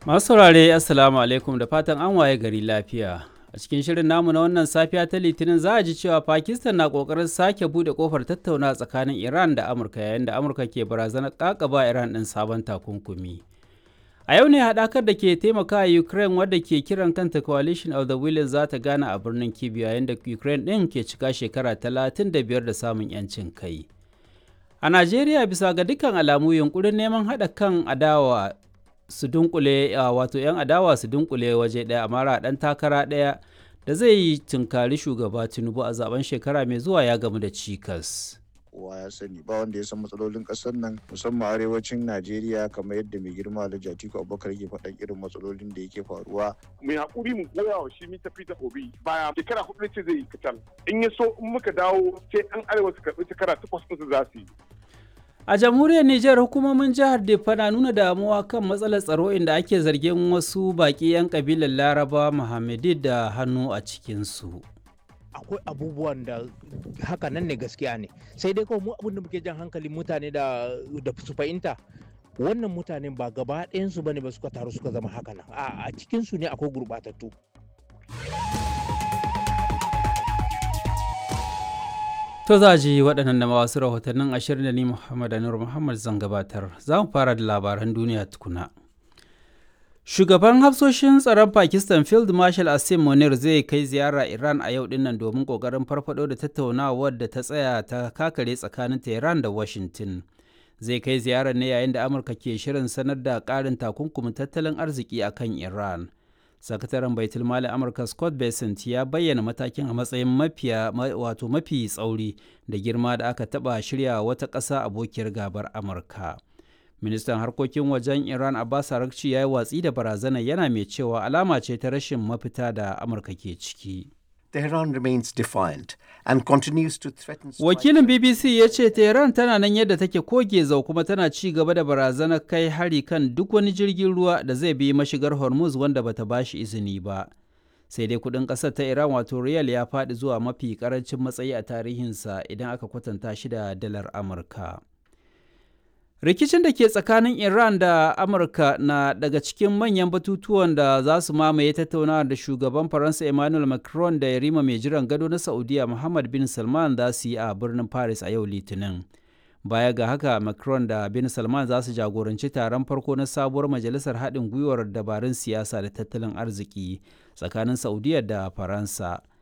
Masu saurare Assalamu alaikum da fatan an waye gari lafiya. A cikin shirin namu na wannan safiya ta Litinin za a ji cewa Pakistan na kokarin sake bude kofar tattauna tsakanin Iran da Amurka yayin da Amurka ke barazanar kakaba Iran ɗin sabon takunkumi. A yau ne haɗakar da ke taimaka Ukraine wadda ke kiran kanta Coalition of the Willing za ta gana a birnin Kyiv yayin da Ukraine ɗin ke cika shekara 35 da samun 'yancin kai. A Najeriya bisa ga dukkan alamu yunkurin neman haɗa kan adawa su dunkule wato 'yan adawa su dunkule waje ɗaya a mara ɗan takara ɗaya da zai yi tunkari shugaba tinubu a zaben shekara mai zuwa ya gamu da cikas kowa ya sani ba wanda ya san matsalolin ƙasar nan musamman arewacin najeriya kamar yadda mai girma alhaji atiku abubakar yake faɗan irin matsalolin da yake faruwa mai haƙuri mu goya wa shi mita fita obi baya shekara hudu ce zai yi kacal in ya so in muka dawo sai an arewa su karɓi shekara takwas ɗinsu za su yi A jamhuriyar Nijar hukumomin jihar Diffa na nuna damuwa kan matsalar tsaro inda ake zargin wasu baƙi 'yan kabilar Laraba Muhammadi da hannu a cikinsu. Akwai abubuwan da haka nan ne gaskiya ne sai dai kawai mu abin da muke jan hankalin mutane da da su fahimta wannan mutanen ba gaba ɗayansu bane ba suka taru suka zama haka nan a cikinsu ne akwai gurɓatattu. To za ji waɗannan da wasu rahotannin ashirin da ni Muhammad Anur Muhammad zan gabatar. Za mu fara da labaran duniya tukuna. Shugaban hafsoshin tsaron Pakistan Field Marshal Asim Munir zai kai ziyara Iran a yau dinnan domin ƙoƙarin farfado da tattaunawar da ta tsaya ta kakare tsakanin Tehran da Washington. Zai kai ziyarar ne yayin da Amurka ke shirin sanar da ƙarin takunkumin tattalin arziki a kan Iran. sakataren baitul mali amurka scott bessent ya bayyana matakin a matsayin mafiya wato mafi tsauri da girma da aka taba shirya wata ƙasa abokiyar gabar amurka ministan harkokin wajen iran abbas arakci ya yi watsi da barazana yana mai cewa alama ce ta rashin mafita da amurka ke ciki Tehran remains defiant and continues to threaten Wakilin BBC ya ce Tehran tana nan yadda take koge zau kuma tana ci gaba da barazanar kai hari kan duk wani jirgin ruwa da zai bi mashigar Hormuz wanda bata bashi izini ba. Sai dai kudin ƙasar ta Iran wato riyal ya faɗi zuwa mafi ƙarancin matsayi a tarihinsa idan aka kwatanta shi da dalar Amurka. rikicin da ke tsakanin iran da amurka na daga cikin manyan batutuwan da za su mamaye tattaunawa da shugaban faransa emmanuel macron da yarima mai jiran gado na saudiya muhammad bin salman za su yi a birnin paris a yau litinin baya ga haka macron da bin salman za su jagoranci taron farko na sabuwar majalisar haɗin gwiwar dabarun siyasa da tattalin arziki tsakanin saudiya da faransa